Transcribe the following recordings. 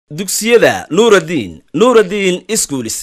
dugsiyada nuuraddiin nuuraddiin iskuulis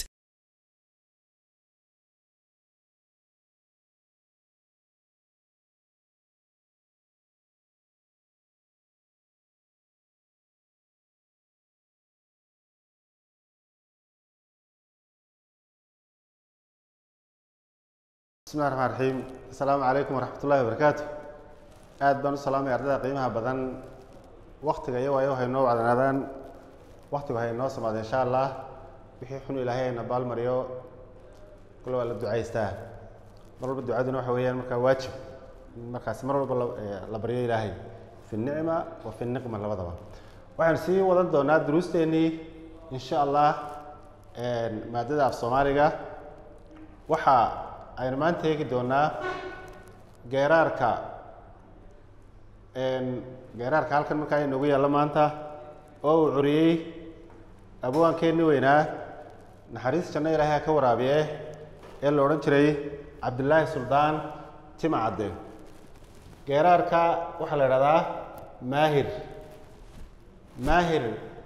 bismillahi raxmaan raxiim assalaamu calaykum waraxmat ullahi wabarakaatu aad baan u salaamaya ardayda qiimaha badan waktiga iyo waayo waxay noo wacdanaadaan waktigu hay noo samaada insha allah wixii xun ilaahay ayna baalmariyo kule waa la ducaystaa mar walba ducaduna waxa weeyaan markaa waajib markaasi mar walba la- ee, la baryo ilaahay fi nicma wa fi niqma labadaba waxaan sii wadan doonaa duruusteennii insha allah maadada af soomaaliga waxa aynu maanta eegi doonaa geeraarka geeraarka halkan markaa inoogu yaallo maanta oo uu curiyey abwaankeenni weynaa naxariis janno ilaahay ha ka waraabiye ee la odhan jiray cabdillaahi suldaan tima cadde geeraarka waxaa la idhahdaa maahir maahir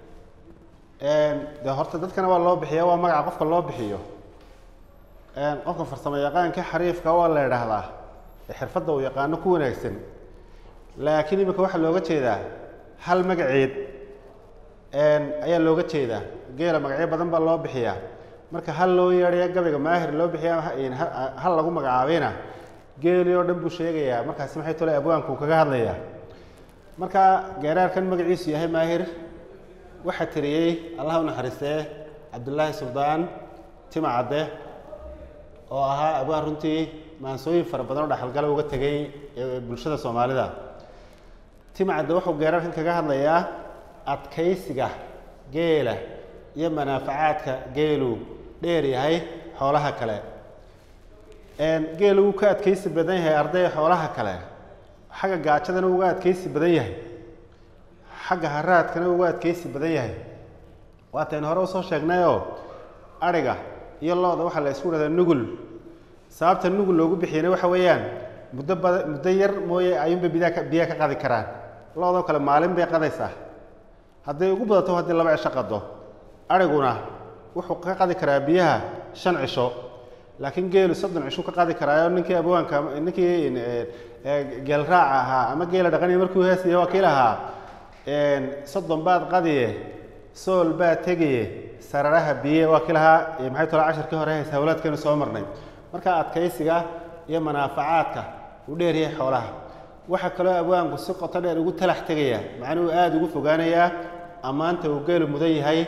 dee horta dadkana waa loo bixiya waa magaca qofka loo bixiyo qofka farsamo yaqaanka xariifka waa la idhaahdaa ee xirfadda uu yaqaano ku wanaagsan laakiin imika waxaa looga jeedaa hal magaceed ayaa looga jeedaa geela magacyo badan baa loo bixiyaa marka hal loo yeedhaya gabayga maahir loo bixiya hal lagu magacaabayna geeli oo dhan buu sheegayaa markaasi maxay tole abwaanku kaga hadlayaa marka geeraarkan magaciisu yahay maahir waxaa tiriyey allah u naxariistee cabdullaahi suldaan tima cadde oo ahaa abwaan runtii maansooyin fara badan oo dhaxalgala uga tegay ee bulshada soomaalida timcadde wuxuu geerarkan kaga hadlayaa adkaysiga geela iyo manaafacaadka geelu dheer yahay xoolaha kale geelu wuu ka adkaysi badan yahay arday xoolaha kale xagga gaajadana uga adkaysi badan yahay xagga haraadkana uga adkaysi badan yahay waataynu hore usoo sheegnayoo adhiga iyo lo-da waxaa la isku dhahdaa nugul sababta nugul loogu bixiyana waxa weeyaan muddo bada muddo yar mooye ayuunbay bidaa ka biyaha ka qadi karaan lo-doo kale maalin bay qadaysaa hadday ugu badato haddii laba cisho qado adhiguna wuxuu ka qadi karaa biyaha shan cisho laakiin geelu soddon cisho ka qadi karaayo ninkii abwaanka ninkii geelraaca ahaa ama geela dhaqanaya markuu heesaya waa kii lahaa soddon baad qadiye sool baad tegaye sararaha biye waa kii lahaa maxay tolo casharkii hore haysa hawlaadkeenu soo marnay marka adkaysiga iyo manaafacaadka uu dheeryahay xoolaha waxaa kaloo abwaanku si qoto dheer ugu talax tegayaa macnuhu aada ugu fogaanayaa ammaanta uu geelu mudan yahay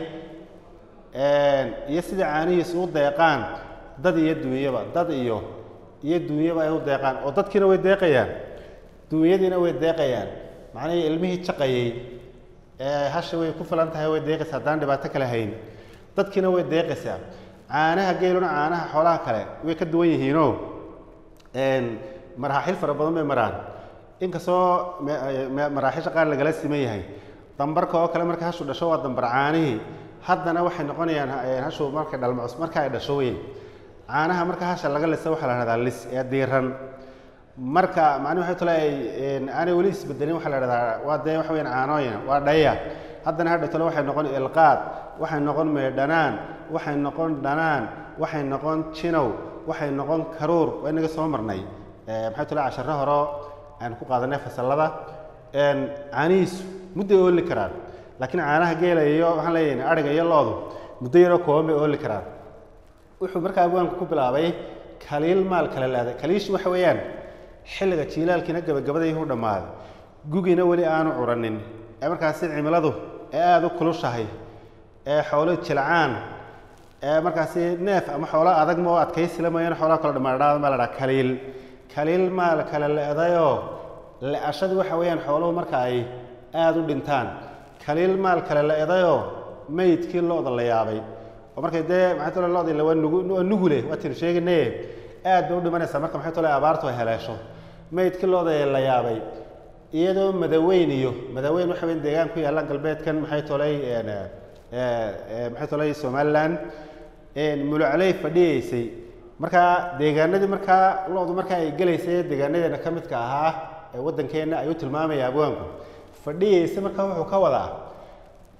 iyo sida caanihiisu u deeqaan dad iyo duunyaba dad iyo iyo duunyaba ay u deeqaan oo dadkiina way deeqayaan duunyadiina way deeqayaan macnihii ilmihii jaqayey hasha way ku filan tahay way deeqaysaa haddaan dhibaato kale hayn dadkiina way deeqaysaa caanaha geeluna caanaha xoolaha kale way ka duwan yihiinoo maraaxiil fara badan bay maraan inkastoo maraaxiisha qaar lagala siman yahay dambarka oo kale marka hashu dhasho waa dambar caanihii haddana waxay noqonayaan hashu markay dhalmacus marka ay dhasho weyn caanaha marka hasha laga lisa waxaa la dhahdaa lis ee diiran marka macnihi waxay tole aanay weli isbedelin waxaa la dhahdaa waa dee waxa weyaan caanooyin waa dhaya haddana hadha tole waxay noqon ilqaad waxay noqon meedhanaan waxay noqon dhanaan waxay noqon jinow waxay noqon karuur waa inaga soo marnay maxay tole casharo horo aan ku qaadanay fasallada caanihiisu mudday ooli karaan laakiin caanaha geela iyo waxaan leeyahay adhiga iyo loodu muddo yaroo kooban bay ooli karaan wuxuu markaa abwaanku ku bilaabay kaliil maal kala laaday kaliishu waxa weeyaan xilliga jiilaalkiina gabagabadayuu dhammaaday gugiina weli aanu curanin ee markaasi cimiladu ee aada u kulushahay ee xoolo jilcaan ee markaasi neef ama xoolo adag ma oo adkaysila mooyaane xoolaha kale dhamaadhaada baa la dhaha kaliil kaliil maal kala le-dayoo le-ashadu waxa weeyaan xooluhu marka ay aada u dhintaan kaliil maal kale le-dayoo meydkii lo-da la yaabay oo markay dee maxay tole lo-dii waa nugu waa nugule waataynu sheeganaye aad bay u dhimanaysaa marka maxay tole abaartu ay heleesho meydkii lo-da la yaabay iyadoo madaweyn iyo madaweyn waxa weyn deegaan ku yaalla galbeedkan maxay tolay maxay tolay somaliland mulucley fadhiyeysay markaa deegaanadii markaa lo-du markaa ay gelaysay deegaanadeena ka midka ahaa ee waddankeenna ayuu tilmaamaya abwaanku fadhiyeysa markaa wuxuu ka wadaa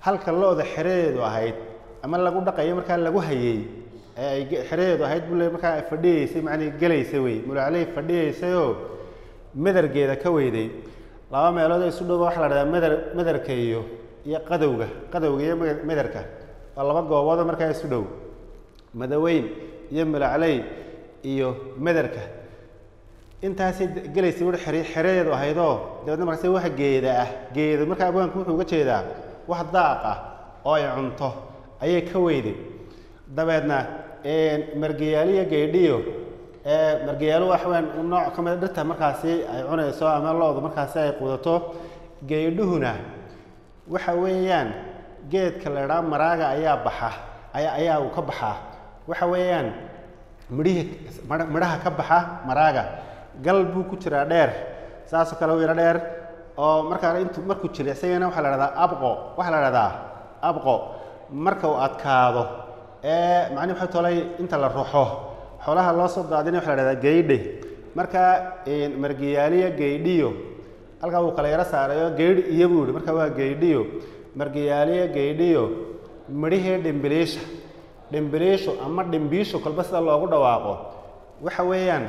halka lo-da xeradeedu ahayd ama lagu dhaqayo markaa lagu hayey ee ay ge- xeradeedu ahayd buu le markaa ay fadhiyeysay macnii gelaysa wey mulacley fadhiyeysayoo madargeeda ka weyday laba meelood ee isu dhowba waxaa la dhahdaa madar madarka iyo iyo qadowga qadowga iyo mada- madarka waa laba gooboodoo markaa isu dhow madaweyn iyo mulacley iyo madarka intaasay de- gelaysay wuxuu xere xeradeedu ahaydoo dabeedna markaase wax geeda ah geedo markaa abwaanku wuxuu uga jeedaa wax daaq ah oo ay cunto ayay ka weyday dabeedna margiyaaliyo geedhiyo ee margiyaalo wax weyn u nooc ka mid a dhirta markaasi ay cunayso ama lo-du markaasi ay qudato geedhuhuna waxa weeyaan geedka la idhaha maraaga ayaa baxa ayaa ayaa uu ka baxaa waxa weeyaan midhihii midha- midhaha ka baxa maraaga gal buu ku jiraa dheer saasoo kale u yaro dheer oo markaa intu markuu jiro isagana waxaa la dhahdaa abqo waxaa la dhahdaa abqo marka uu adkaado ee macnihi waxa tolay inta la ruxo xoolaha loo soo daadina waxa la dhahdaa geydhe marka margiyaaliya geydhiyo halkaa wuu kala yaro saarayo geydhi iyo buu yihi marka waa geydhiyo margiyaaliya geydhiyo midhihii dhimbiliisha dhimbiliishu ama dhimbiishu kolba sida loogu dhawaaqo waxa weeyaan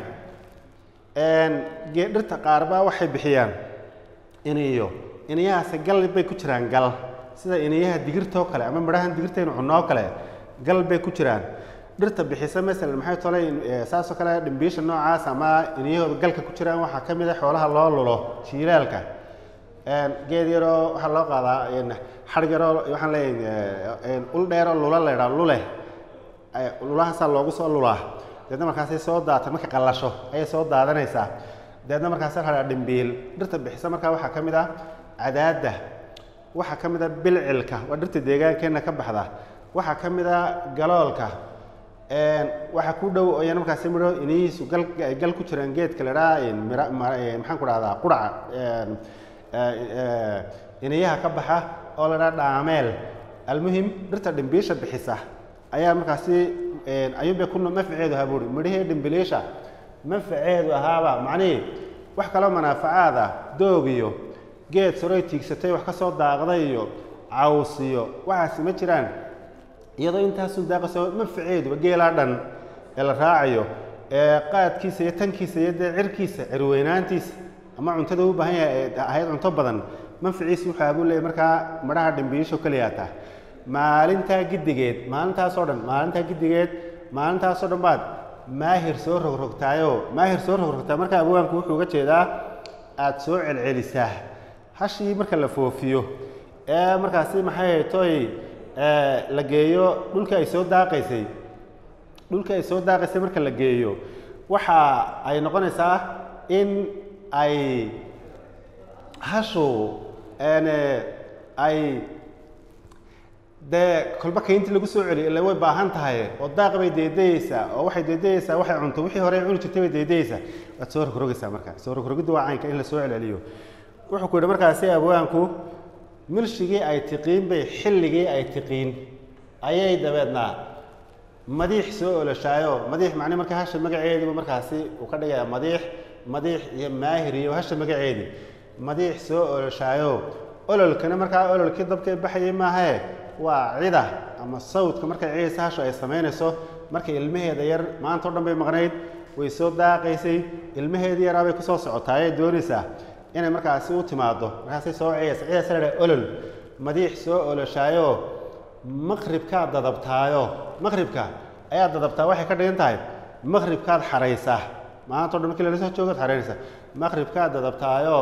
gee dhirta qaarbaa waxay bixiyaan iniyo iniyahaasi gal bay ku jiraan gal sida iniyaha digirtoo kale ama midhahan digirtaynu cunoo kale gal bay ku jiraan dhirta bixisa masalan maxay tolay eh, saasoo kale dhimbiisha noocaas ama iniyahooda galka ku jiraan waxaa ka mid a xoolaha loo lulo jiilaalka geed yaroo waxaa loo qaadaa xadhig yaroo waxaan leeyahay ul dheeroo lula leydhaa lule ay- lulahaasaa loogu soo lulaa deedna markaasay soo daata marka qallasho ayay soo daadanaysaa deedna markaas waxaa la dhaha dhimbiil dhirta bixisa markaa waxaa ka mid ah cadaadda waxaa ka mid ah bilcilka waa dhirta deegaankeenna ka baxda waxaa ka mid ah galoolka waxaa ku dhow oo iyana markaasi midho inihiisu gal ay gal ku jiraan geedka la dhaha mira ma- eh, maxaan ku dhahdaa quraca iniyaha ka baxa oo la dhaha dhaameel almuhim dhirta dhimbiisha bixisa ayaa markaasi ayuunbay ku manfaceedu ahaa buuri midhihii dhimbiliisha manfaceedu ahaaba macnihii wax kaloo manaafacaad ah doog iyo geed soroy tiigsatay wax ka soo daaqday iyo caws iyo waxaasi ma jiraan iyadoo intaasun daaqasoo manfaceeduba geelaa dhan ee la raacayo ee qaadkiisa iyo tankiisa iyo dee cirkiisa cirweynaantiisa ama cuntada u baahan yahay ee ahayd cunto badan manfaciisa wuxuu abuu leeyahy markaa midhaha dhimbiisho keliyaata maalintaa giddigeed maalintaasoo dhan maalintaa giddigeed maalintaasoo dhan baad maahir soo rogrogtaayoo maahir soo rogrogtaa markaa abwaanku wuxuu uga jeedaa aada soo celcelisaa hashii marka la foofiyo ee markaasi maxay haytoy la geeyo dhulka ay soo daaqaysay dhulka ay soo daaqaysay marka la geeyo waxa ay noqonaysaa in ay hashu n ay dee kolba kayntii lagu soo celiyo ila way baahan tahay oo daaq bay deedayeysaa oo waxay deedayeysaa waxay cunto wixii hore ay cuni jirtay bay deedayeysaa waad soo rogrogaysaa marka soo rogrogiddu waa caynka in la soo celceliyo wuxuu ku yidhi markaasi abwaanku milshigii ay tiqiin bay xilligii ay tiqiin ayay dabeedna madiix soo olashaayo madiix macni marka hasha magaceediibu markaasi uu ka dhigayaa madiix madiix iyo maahir iyo hasha magaceedii madiix soo olashaayo ololkana markaa ololkii dabkee baxayay maahae waa cida ama sawdka markay cidaysa hashu ay samaynayso markay ilmaheeda yar maanta o dhan bay maqnayd way soo daaqaysay ilmaheedii yaraa bay kusoo socotaa ayay doonaysaa inay markaasi u timaado markaasay soo ciyaysa cidaas la dhaha olol madiix soo olashaayo maqribkaad dadabtaayo maqribka ayaad dadabtaa waxay ka dhigan tahay maqribkaad xaraysaa maanta o dhan markii lala soo joogaad xaraynaysaa maqribkaad dadabtaayo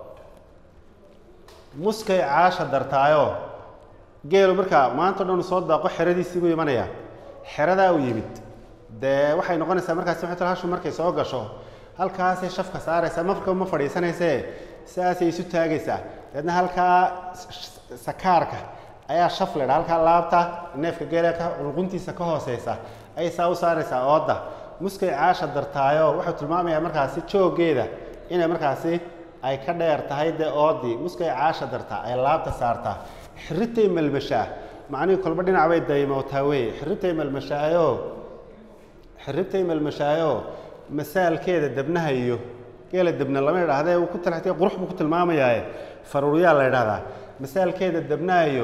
muskay caasha dartaayo geelu markaa maanta o dhan uu soo daaqo xeradiisii buu imanayaa xeradaa uu yimid dee waxay noqonaysaa markaasi waxay tala hashu markay soo gasho halkaasay shafka saaraysaa mafka ma fadhiisanaysee sidaasay isu taagaysaa dabeedna halkaa sakaarka ayaa shaf ledha halkaa laabta neefka geela ka cunquntiisa ka hooseysa ayay saa u saaraysaa ooda muskay caasha dartaayo wuxuu tilmaamayaa markaasi jooggeeda inay markaasi ay ka dheer tahay dee oodii muskay caasha dartaa ay laabta saartaa xirritay melmashaa macnihii kolba dhinac bay daymootaa weye xirritay melmashaayo xirritay melmashaayo masaalkeeda debnaha iyo geela debna lama idhaahdee uu ku talaxtay qurux buu ku tilmaamayaaye faruuryaa la idhahdaa masaalkeeda debnaha iyo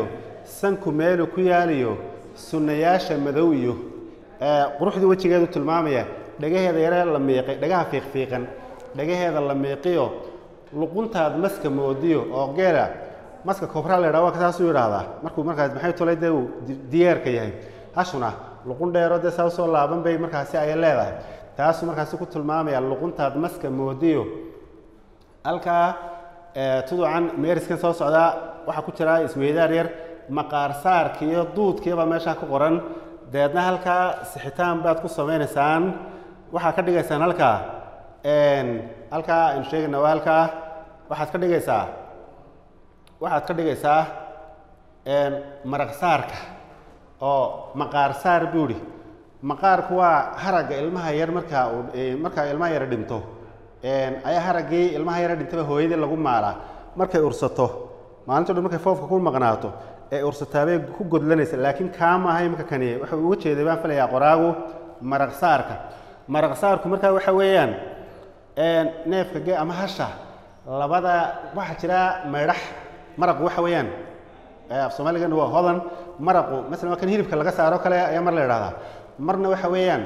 sanku meelu ku yaaliyo sunnayaasha madow iyo ee, quruxdii wejigeedu tilmaamaya dhagaheeda yare la miiqay dhagaha fiiqfiiqan dhagaheeda la miiqiyo luquntaad maska moodiyo oo geela maska kobraa la yidhaha waa saasuu yidhaahdaa markuu markaas maxay tolay dee uu di- diyaarka yahay hashuna luqun dheero dee saa usoo laaban bay markaasi ay leedahay taasuu markaasi ku tilmaamaya luquntaad maska moodiyo halkaa ee, tuducan meeriskan soo socdaa waxaa ku jira isweydaar yar maqaar saarki iyo duudkiibaa meeshaa ku qoran deedna halkaa sixitaan baad ku samaynaysaan waxaa ka dhigaysaan halkaa een, halkaa aynu sheegayna waa halkaa waxaad ka dhigaysaa waxaad ka dhigaysaa een, maraq saarka oo maqaar saar buu idhi maqaarku waa haragga ilmaha yar markaa uu ee, markaa ilmaha yar dhinto een, ayaa haraggii ilmaha yara dhintaba hooyadii lagu maalaa markay ursato maalinto dhan markay foofka ku maqnaato ee ursataabay ku godlanaysa laakiin kaa maaha imika kani wuxuu uga jeeday baan filayaa qoraagu maraq saarka maraq saarku markaa waxa weeyaan een, neefka ge ama hasha labada waxaa jira maydhax maraqu waxa weeyaan ee, af soomaaligan waa hodan maraqu masalan waa kan hilibka laga saaro kale ayaa mar la idhahdaa marna waxa weeyaan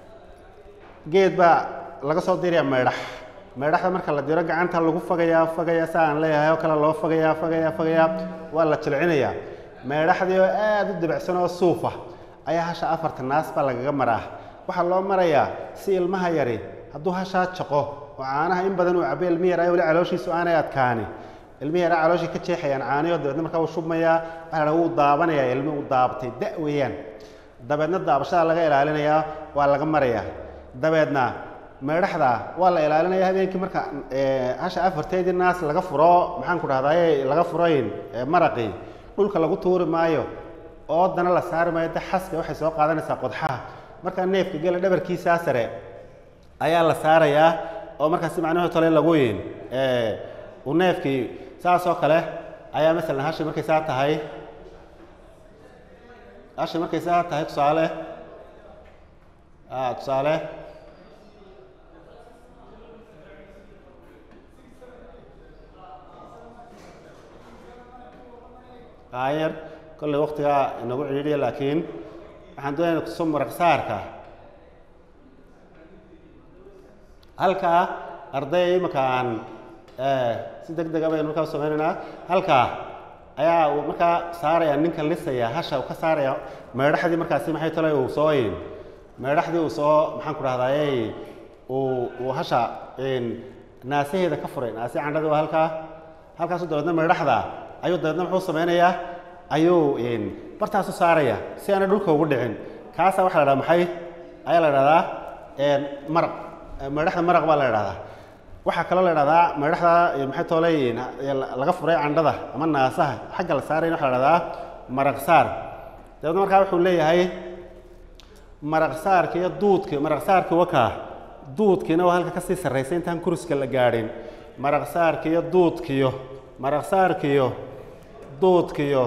geed baa laga soo dirayaa maydhax maydhaxda marka la diro gacanta lagu fagayaa fagayaa sa aan leeyahay oo kale loo fagayaa fagayaa fagayaa waa la jilcinayaa maydhaxdii oo aad u debacsan oo suufa ayaa hasha afarta naas baa lagaga maraa waxaa loo marayaa si ilmaha yari hadduu hashaa jaqo oo caanaha in badan uu cabo ilmi yar ay weli calooshiisu aanay adkaani ilmi yara calooshii ka jeexayaan caaniyo dabeedna markaa wuu shubmayaa waxaa la dhaha wuu daabanayaa ilmi uu daabatay da weeyaan dabeedna daabashada laga ilaalinayaa waa laga marayaa dabeedna meedhaxda waa la ilaalinaya habeenkii marka ee, hasha afarteedii naas laga furo maxaan ku dhahdaye laga furayn ee, maraqii dhulka lagu tuuri maayo oodana la saari maayo de xaska waxay soo qaadanaysaa qodxaha markaa neefka gela dhabarkiisaa sare ayaa la saarayaa oo markaasi macnuhu tole lagu yin ee, uu neefkii saas oo kale ayaa masalan hashi markay saa tahay hashi markay saa tahay tusaale ah, tusaale aayar kolley waktigaa inagu cidhiidhiya laakiin waxaan doonayna kuso maraq saarka halkaa arday imika aan eh, si deg dega baynu markaa u sameynaynaa halkaa ayaa uu markaa saaraya ninka lisaya hasha uu ka saaraya meedhaxdii markaasi maxay tale uu soo in meedhaxdii uu soo maxaan ku dhahdaye uu uu hasha in naasaheeda ka furay naasi candhadii waa halkaa halkaasu dabeedna meedhaxda ayuu dabeedna muxuu sameynayaa ayuu in bartaasu saaraya si aanay dhulka ugu dhicin kaasaa waxaa la dhahdaa maxay ayaa la dhahdaa een, maraq meedhaxda maraq baa la dhahdaa waxaa kaloo la dhahdaa meedhaxda eh, maxay toolay laga furay candhada ama naasaha xagga la saarayna waxaa la dhahdaa maraq saar dabeedna markaa wuxuu leeyahay maraq saarka iyo duudka maraq saarka wakaa duudkiina waa halka kasii sarraysa intaan kuriska la gaadhin maraq saarka iyo duudkiyo maraq saarkiyo duudkiyo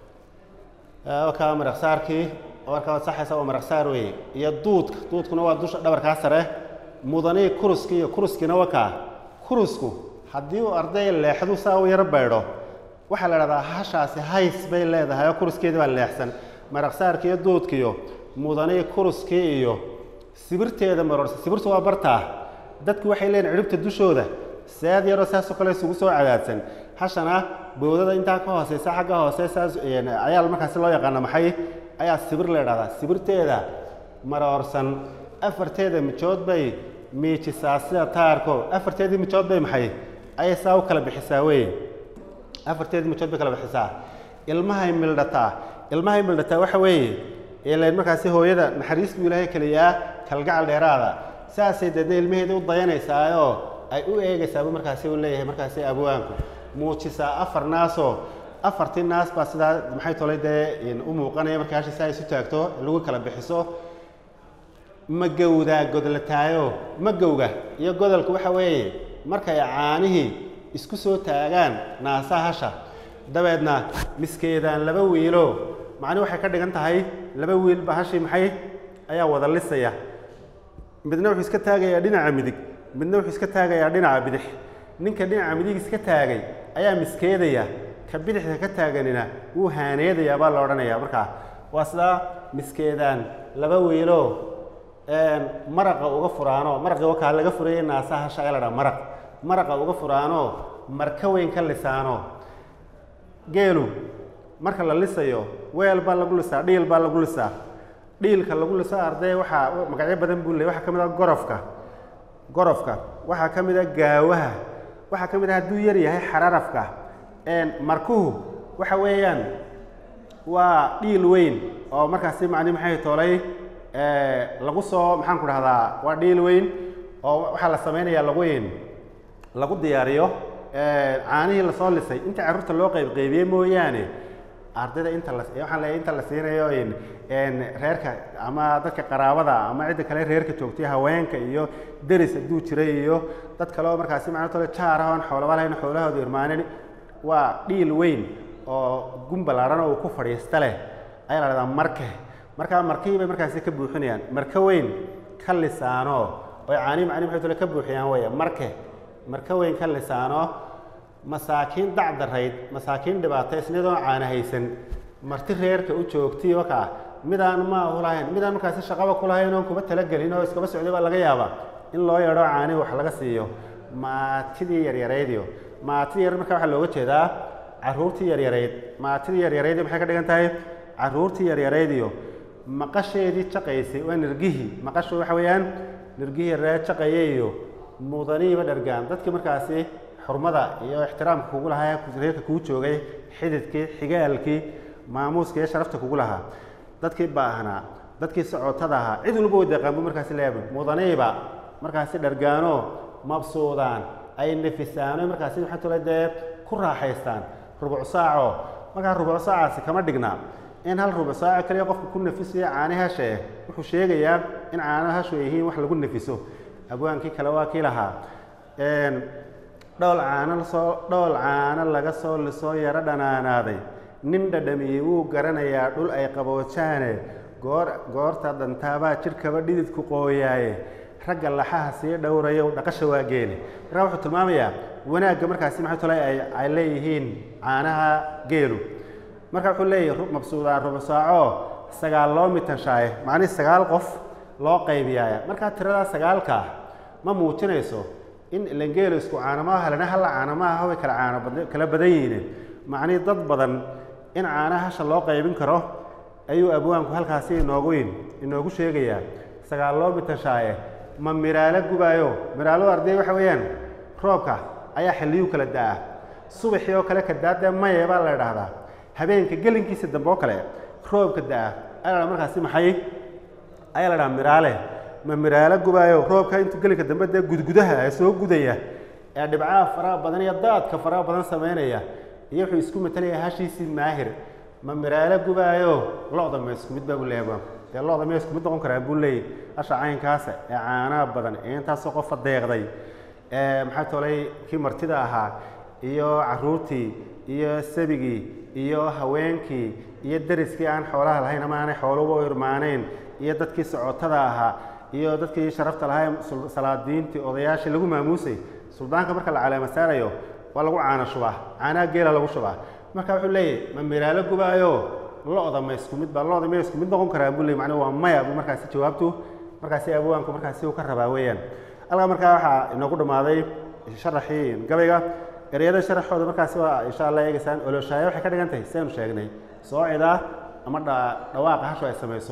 eh, wakaa maraq saarkii oo markaa waad saxaysa waa maraq saar weeye iyo duudka duudkuna waa dusha dhabarkaa sare mudanii kuruski iyo kuruskiina wakaa kurusku haddii uu arday leexdu saa u yaro baydho waxaa la dhahdaa hashaasi hays bay leedahay oo kuruskeedii baa leexsan maraq saarki iyo duudkiyo mudanii kuruskii iyo sibirteeda marorsa sibirtu waa bartaa dadku waxay leeyihin cidhibta dushooda seed yaroo saasoo kale isugu soo cadaadsan hashana bowdada intaa ka hooseysa xagga hoose saas een, ayaa markaasi loo yaqaana maxay ayaa sibir la dhahdaa sibirteeda maroorsan afarteeda mijood bay miijisaa sida taarko afarteedii mijood bay maxay ayay saa u kala bixisaa wey afarteedii mijood bay kala bixisaa ilmahay mildhataa ilmahay mildhataa waxa weeye ilan markaasi hooyada naxariis buu ilaahay keliyaa kalgacal dheeraada saasay deedna ilmaheeda u dayanaysaayoo ay u eegaysaabuu markaasi u leeyahay markaasi abwaanku muujisaa afar naasoo afartii naas baa sidaa maxay tolay dee in u muuqanaya marka hashi si ay isu taagto lagu kala bixiso magowdaa godlataayo magowga iyo godolku waxa weeye markay caanihii isku soo taagaan naasaha hasha dabeedna miskeedaan laba wiilo macni waxay ka dhigan tahay laba wiilba hashii maxay ayaa wada lisaya midna wuxuu iska taagayaa dhinaca midig midna wuxuu iska taagayaa dhinaca bidix ninka dhinaca midig iska taagay ayaa miskeedaya ka bidixda ka taaganina wuu haaneedayaa baa la odhanayaa markaa waa sidaa miskeedaan laba wiilo maraqa uga furaano maraqii wakaa laga furayay naasaha hasha ayaa la dhaha maraq maraqa uga furaano marka weyn ka lisaano geelu marka la lisayo weel baa lagu lisaa dhiil baa lagu lisaa dhiilka lagu liso arday waxaa magacyo badan buu leey waxaa ka mid ah gorofka gorofka waxaa ka mid ah gaawaha waxaa ka mid ah hadduu yar yahay xararafka markuhu waxa weeyaan waa dhiil weyn oo markaasi macni maxay toolay lagu soo maxaan ku dhahdaa waa dhiil weyn oo waxaa la samaynayaa lagu lagu diyaariyo caanihii lasoo lisay inta carruurta loo qaybqaybiyey mooyaane ardayda inta la waxaan leeyahay inta la siinayo reerka ama dadka qaraabada ama cidda kale reerka joogtay haweenka iyo deris hadduu jiray iyo dad kale oo markaasi macna tole jaar ah oon xoolaba lahayn xoolahooda irmaanin waa dhiil weyn oo gun ballaaran oo uu ku fadhiista leh ayaa la dhahdaa marke markaa markihii bay markaasi ka buuxinayaan marka weyn ka lisaano oy caanii macni maxay tole ka buuxiyaan weeye marke marka weyn ka lisaano masaakiin dacdarayd masaakiin dhibaataysnidoo caana haysan marti reerka u joogtay wakaa midaan maahu lahayn midaan markaasi shaqaba ku lahayn oon kuba talagelin oo iskaba socday baa laga yaabaa in loo yeedho caani wax laga siiyo maatidii yaryaraydiyo maatidii yar markaa waxaa looga jeedaa carruurtii yaryarayd maatidii yaryaraydi maxay ka dhigan tahay carruurtii yaryaraydiyo maqasheedii jaqaysay waa nirgihii maqashu waxa weeyaan nirgihii yaree jaqaya iyo mudaniiba dhargaan dadkii markaasi xurmada iyo ixtiraamka kugu lahaa reerka kuu joogay xididkii xigaalkii maamuuska iyo sharafta kugu lahaa dadkii baahnaa dadkii socotada ahaa cid walba way deeqaan buu markaasi leeyahay mudaniiba markaasi dhargaano mabsuudaan ay nefisaano markaasi waxaa tole dee ku raaxaystaan rubuc saaco markaa rubuc saacaasi kama dhigna in hal rubuc saaco kaliya qofka ku nefisaya caani hashe wuxuu sheegayaa in caano hashu ay yihiin wax lagu nefiso abwaankii kale waa kii lahaa dhool caano lasoo dhool caano laga soo lisoo yaro dhanaanaaday nin dhadhamiyey wuu garanayaa dhul ay qaboojaane goor goorta dantaabaa jidhkaba dhididku qooyaaye ragga laxaha sii dhowrayo dhaqasha waa geeli markaa wuxuu tilmaamayaa wanaagga markaasi maxay tole ay ay leeyihiin caanaha geelu marka wuxuu leeyahay mabsuudaa rubu saaco sagaal loo mitanshaay macnihi sagaal qof loo qaybiyaaya markaa tiradaa sagaalka ma muujinayso in ilangeelo isku caanamaha helana halla caanamaha way kala caano kala badan yihiin macnihii dad badan in caanaha hasha loo qaybin karo ayuu abwaanku halkaasi inoogu inoogu sheegayaa sagaal loo mitashaaye ma miraalo gubaayo miraalo arday waxa weeyaan roobka ayaa xilliyuu kala da-a subaxii oo kale ka daadee maye baa la idhaahdaa habeenka gelinkiisa dambe oo kale roobka da-a ayaa la markaasi maxay ayaa la dhahaa miraale ma miraalo gubaayo roobka intuu gelinka dambe dee gudgudaha ee soo gudaya ee dhibcaha faraha badan iyo daadka faraha badan samaynaya iyo wuxuu isku matalaya hashiisii maahir ma miraalo gubaayo lo-da ma isku mid baa buu leeyahay dee lo-da ma isku mid noqon karaan buu leeyahy hasha caynkaasa ee caanaha badan ee intaasoo qofa deeqday ee maxaa tolay kii martida ahaa iyo caruurtii iyo sabigii iyo haweenkii iyo deriskii aan xoolaha lahayn ama aanay xooluba u irmaanayn iyo dadkii socotada ahaa iyo dadkii sharafta lahaa salaadiintii odayaashii lagu maamuusay suldaanka marka la caleema saarayo waa lagu caano shubaa caanaha geela lagu shubaa marka wuxuu leeyahy ma miraalo gubaayo lo-da ma isku mid ba lo-da ma isku mid noqon karaan buu leey macnuu waa maya buu markaasi jawaabtu markaasi abwaanku markaasi uu ka rabaa weeyaan halkaa markaa waxaa inoogu dhammaaday sharaxii gabayga ereyada sharaxooda markaasi waa insha allah eegaysaan oloshaaya waxay ka dhigan tahay saynu sheegnay soocida ama dhawaaqa hashu ay samayso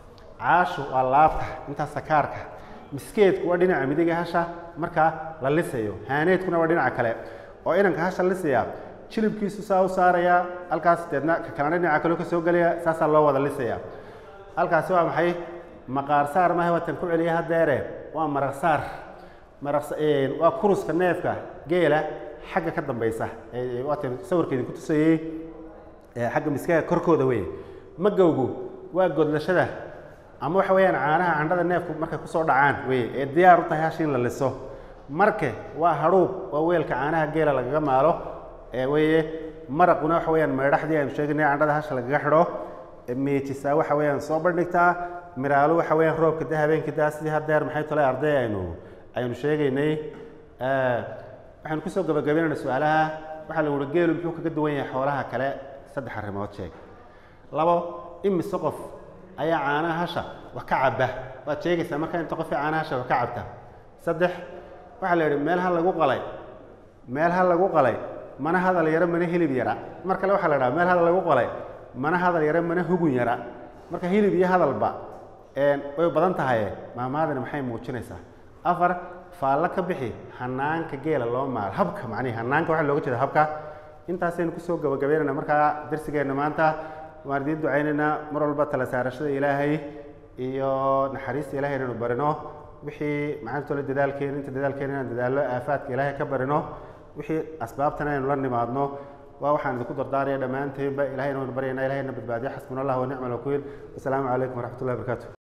caashu waa laabta intaas sakaarka miskeedku waa dhinaca midiga hasha markaa la lisayo haaneedkuna waa dhinaca kale oo inanka hasha lisaya jilibkiisu saa u saaraya halkaas deedna ka kalena dhinaca kale ka soo gelaya saasaa loo wada lisaya halkaasi waa maxay maqaar saar maaha watan ku celiya hadeere waa maraq saar maraq waa kuruska neefka geela xagga ka dambaysa waatan sawirka idinku tusayey xagga miskaha korkooda wey magowgu waa godlashada ama waxa weeyaan caanaha candhada neefku markay kusoo dhacaan wey ee diyaar u tahay hashi in la liso marke waa hadhuub waa weelka caanaha geela lagaga maalo ee weye maraquna waxa weeyaan meedhaxdii aynu sheegnay candhada hasha lagaga xidho miijisaa waxa weeyaan soo bandhigtaa miraalu waxa weeyaan roobka de habeenkii daa sidii hadeer maxay tole arday aynu aynu sheegaynay waxaynu kusoo gabagabaynayna su-aalaha waxaa lagu uhi geelu muxuu kaga duwan yahay xoolaha kale saddex arrimood sheeg labo imise qof ayaa caanaha hasha wax ka cabba waad sheegaysaa markaa inta qofii caanaha hasha wax ka cabta saddex waxaa la yidhi meel ha lagu qalay meel ha lagu qalay mana hadal yaro mana hilib yara mar kale waxaa la dhaha meel hadal lagu qalay mana hadal yaro mana hugun yara marka hilib iyo hadalba way badan tahaye maamaadani maxay muujinaysaa afar faallo ka bixi hanaanka geela loo maalo habka macnihi hanaanka waxaa looga jeeda habka intaasaynu kusoo gabagabeynayna markaa darsigeenna maanta waan idiin ducaynaynaa mar walba tala saarashada ilaahay iyo naxariista ilahay inaynu barino wixii macantole dadaalkeena inta dadaalkeena inaan dadaallo aafaadka ilaahay ka barino wixii asbaabtana aynu la nimaadno waa waxaan idinku dardaaraya dhammaanteynba ilahay inaynu baryayna ilahayna badbaadiyo xasbuna allah wa nicma alwakiil wasalaamu calaykum waraxmat ullahi barakaatu